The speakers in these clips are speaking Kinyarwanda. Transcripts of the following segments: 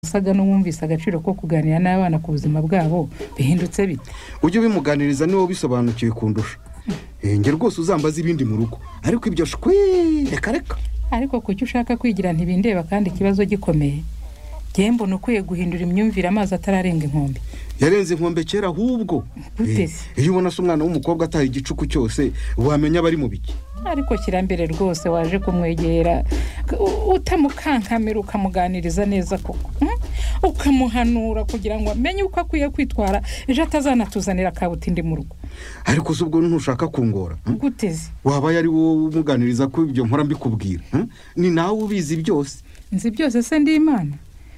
usaga n'uwumvise agaciro ko kuganira n'abana ku buzima bwabo bihindutse bite ujye ubimuganiriza niba bisobanukiwe kundusha njye rwose uzambaza ibindi mu rugo ariko ibyo shwe reka reka ariko ku cyo ushaka kwigira ntibindeba kandi ikibazo gikomeye njyewe mbona ukwiye guhindura imyumvire amazi atararenga inkombe yarenze inkombe kera ahubwo Gute? Eh, iyo ubona se umwana w'umukobwa ataye igicuku cyose wamenya abari mu biki ariko kirambere rwose waje kumwegera u- utamukankamira ukamuganiriza neza koko mm? ukamuhanura kugira ngo amenye uko akwiye kwitwara ejo atazanatuzanira kabutindi mu rugo ariko se ubwo ntushaka kungora hm? guteze waba ari wowe umuganiriza ko ibyo nkora mbikubwira hm? ni nawe ubizi byose nzi byose se ndi imana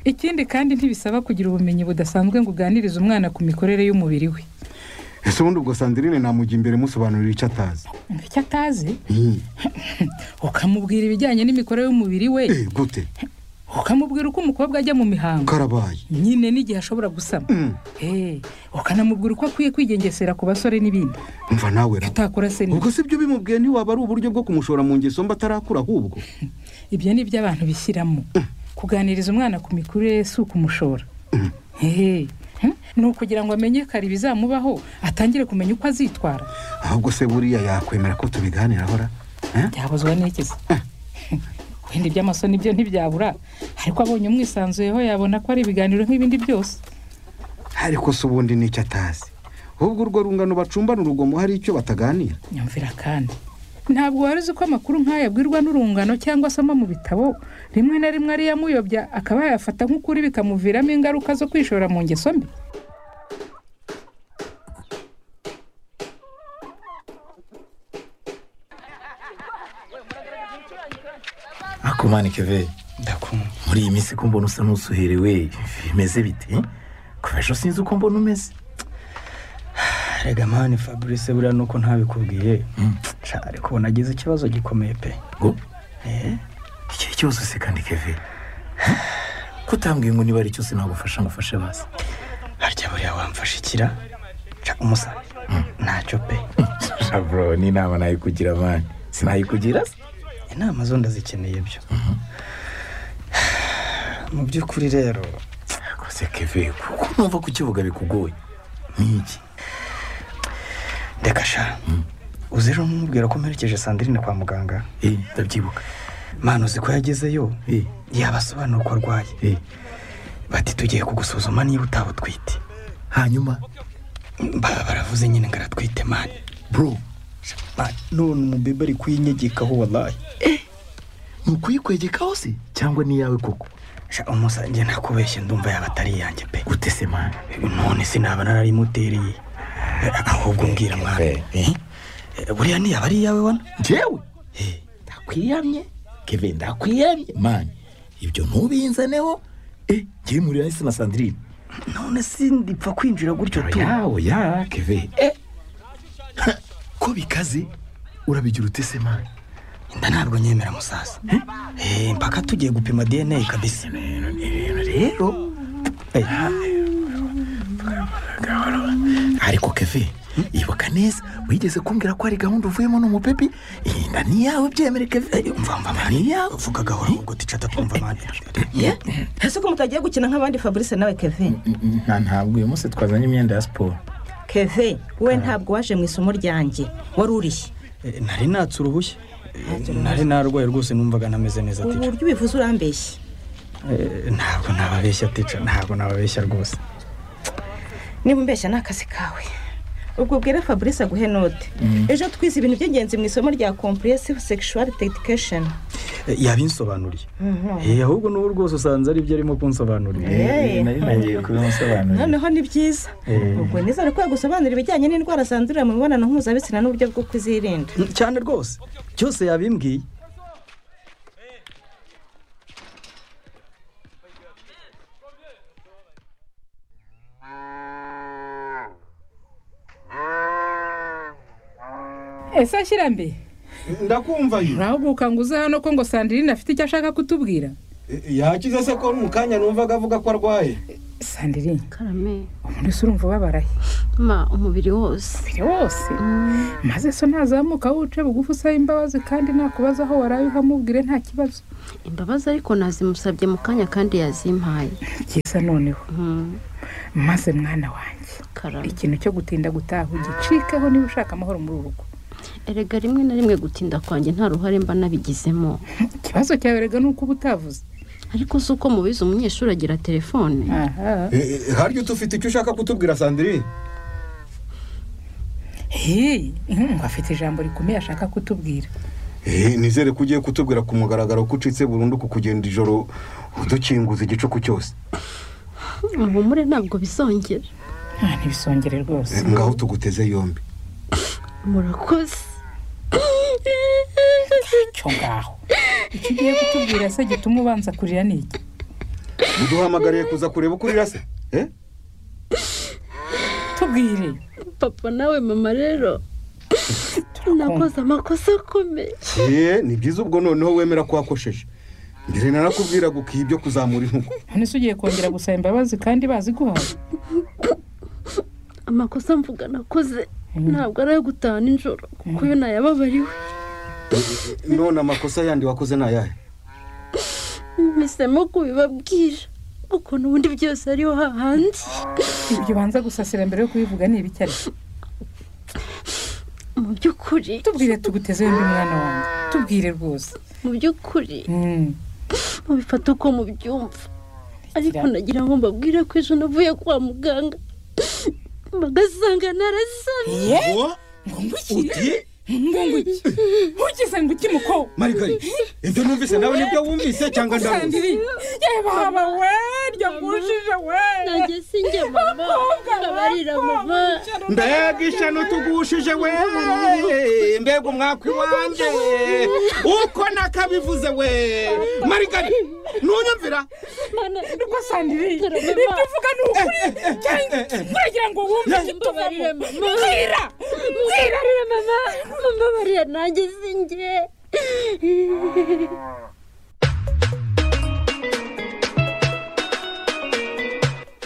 ikindi kandi ntibisaba kugira ubumenyi budasanzwe ngo uganirize umwana ku mikorere y'umubiri we ese ubundi ubwo sandirine namujya imbere musobanurira icyo atazi ngo icyo atazi Hm. ukamubwira ibijyanye n'imikorere y'umubiri we Eh, gute ukamubwira uko umukobwa ajya mu mihango karabaye nyine n'igihe ashobora gusama Mm. Eh, ukanamubwira uko akwiye kwigengesera ku basore n'ibindi umva Icyo nawe raba utakora se ni ubwo se ibyo bimubwiye ntiwaba ari uburyo bwo kumushora mu ngeso mba atarakura ahubwo ibyo ni ibyo abantu bishyiramo kuganiriza umwana ku mikurire si ukumushora Eh, hm? ni ukugira ngo amenyekane ibizamubaho atangire kumenya uko azitwara ahubwo se buriya yakwemera ko tubiganiraho ra Eh? byabuzwa n'ikiza wenda iby'amasoni byo ntibyabura ariko abonye umwisanzuyeho yabona ko ari ibiganiro nk'ibindi byose ariko se ubundi nicyo atazi ahubwo urwo rungano bacumbana urugomo hari icyo bataganira nyumvira kandi ntabwo wari uzi ko amakuru nk'aya abwirwa n'urungano cyangwa asoma mu bitabo rimwe na rimwe ariyo amuyobya akaba yayafata nk'ukuri bikamuviramo ingaruka zo kwishora mu ngeso mbi akumana keve ndakumva muri iyi minsi ko mbona usa n'usuherewe bimeze bite kuva ejo sinzi uko mbona umeze rega mani fabrice buriya nuko ntabikubwiye Mm. Sha, ariko ubu nagize ikibazo gikomeye pe ngo Eh, iki kibazo se kandi keve kutambwiye ngo niba ari cyose nagufasha ngo ufashe basi harya buriya wamfashe ikira Sha, umusa ntacyo pe bro n'inama nayikugira mani sinayikugira se inama zo ndazikeneye byo mu by'ukuri rero rwose keve kuko numva kukivuga bikugoye ni iki reka sha uzi ejo nkubwira ko mperekeje sandirine kwa muganga Eh, ndabyibuka mani uzi ko yagezeyo Eh, yabasobanura uko arwaye eh. bati tugiye kugusuzuma niba utaba utwite hanyuma baba baravuze nyine ngo aratwite mani bro mani none umubebe ari kuyinyegekaho wallahi ni ukuyikwegekaho se cyangwa ni iyawe koko sha umusa njye nakubeshye ndumva yaba atari iyanjye pe gute se mani none sinaba nararimutereye Eh, ahubwo mbwira mwana Eh, Eh, buriya ntiyaba ari iyawe wana njyewe Eh, ndakwiyamye keve ndakwiyamye mani ibyo ntubinzaneho eh ngiye muri hasi na sandirine none sindipfa kwinjira gutyo tu yawe ya keve eh Ha, ko bikaze urabigira ute se mani inda ntabwo nyemera musasa Eh, mpaka tugiye gupima dna kabisa rero Eh, ariko keve ibuka neza wigeze kumbwira ko hari gahunda uvuyemo n'umupepi iyi nda ni iyawe byemere keve mva mva Nda ni mani iyawe vuga gahora ahubwo tica tatwumva mani ye ese ko mutagiye gukina nk'abandi fabrice nawe keve nta ntabwo uyu munsi twazanye imyenda ya siporo keve we ntabwo waje mu isomo ryanjye wari urishye Eh, nari natse uruhushya Eh, nari narwaye rwose numvaga nameze neza tica uburyo ubivuze urambeshye Eh, ntabwo nababeshya tica ntabwo nababeshya rwose niba umbeshya ni akazi kawe ubwo bwira fabrice aguhe note ejo twize ibintu by'ingenzi mu isomo rya compressive sexual education Eh, yabinsobanuriye Eh, ahubwo n'ubu rwose usanze ari byo arimo kunsobanurira Eh, nari nagiye kubimusobanurira noneho ni byiza ubwo nizere ko yagusobanurira ibijyanye n'indwara zandurira mu mibonano mpuzabitsina n'uburyo bwo kuzirinda Mm, cyane rwose cyose yabimbwiye ese ashyirambere ndakumva yo urahuguka ngo uze hano ko ngo sandirine afite icyo ashaka kutubwira yakize se ko mu kanya numvaga avuga ko arwaye sandirine umuntu ese urumva ubabaraye ma umubiri wose umubiri wose maze so ntazamuka wuce bugufi usaba imbabazi kandi nakubaza aho waraye uhamubwire nta kibazo imbabazi ariko nazimusabye mu kanya kandi yazimpaye byiza noneho Mm, maze mwana wanjye karame ikintu cyo gutinda gutaha ugicikeho niba ushaka amahoro muri uru rugo erega rimwe na rimwe gutinda kwanjye nta ruhare mba nabigizemo ikibazo cyawe rega ni uko uba utavuze ariko si uko mubizi umunyeshuri agira telefone aha harya utufite icyo ushaka kutubwira sandrine heyi ngo afite ijambo rikomeye ashaka kutubwira nizere ko ugiye kutubwira ku mugaragaro ko ucitse burundu ku kugenda ijoro udukinguza igicuku cyose muhumure ntabwo bizongera nta ntibisongere rwose ngaho tuguteze yombi murakoze cyo ngaho icyo ugiye kutubwira se gituma ubanza kurira ni iki uduhamagariye kuza kureba uko urira se Eh? tubwire papa nawe mama rero nakoze amakosa akomeye Eh, ni byiza ubwo noneho wemera ko wakosheje mbere narakubwiraga ukiha ibyo kuzamura intugu none se ugiye kongera gusaba imbabazi kandi baziguhaye amakosa mvuga nakoze ntabwo ari ayo gutaha nijoro kuko iyo nayababariwe none amakosa yandi wakoze ni ayahe mpisemo kubibabwira kuko n'ubundi byose ariho hahandi ibyo ubanza gusasira mbere yo kubivuga ni ibiki ariko mu by'ukuri tubwire tuguteze yombi mwana wanjye tubwire rwose mu by'ukuri Mm. mubifata uko mubyumva ariko nagira ngo mbabwire ko ejo navuye kwa muganga bagasanga narasamye ye ngo ngwiki ngo ngwiki ugize ngo iki muko marigari ibyo numvise nawe nibyo wumvise cyangwa ndamuzi sandiri yebaba we ryo ngushije we nanjye sinjye mama ndabarira mama mbega ishyano tugushije we mbega umwaka iwanjye uko nakabivuze we marigari ntunyumvira ko sandiri Karame, ibyo ma. uvuga ni ukuri cyangwa uragira ngo wumve mbabarira ikituvamo mama bwira bwira mbabarira mama mbabarira nanjye sinjye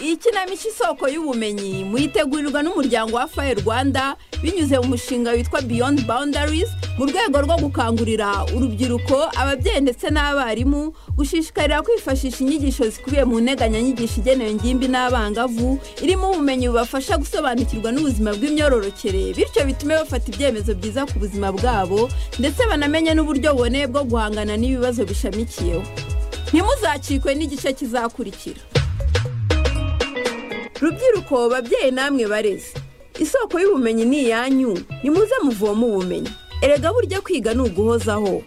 ikinamico isoko y'ubumenyi muhitegurirwa n'umuryango wa faye rwanda binyuze mu mushinga witwa beyond boundaries mu rwego rwo gukangurira urubyiruko ababyeyi ndetse n'abarimu gushishikarira kwifashisha inyigisho zikubiye mu nteganyanyigisho igenewe ingimbi n'abangavu irimo ubumenyi bubafasha gusobanukirwa n'ubuzima bw'imyororokere bityo bitume bafata ibyemezo byiza ku buzima bwabo ndetse banamenye n'uburyo buboneye bwo guhangana n'ibibazo bishamikiyeho ntimuzacikwe n'igice kizakurikira rubyiruko babyeyi namwe bareze isoko y'ubumenyi ni iyanyu nimuze muvoma ubumenyi erega burya kwiga ni uguhozaho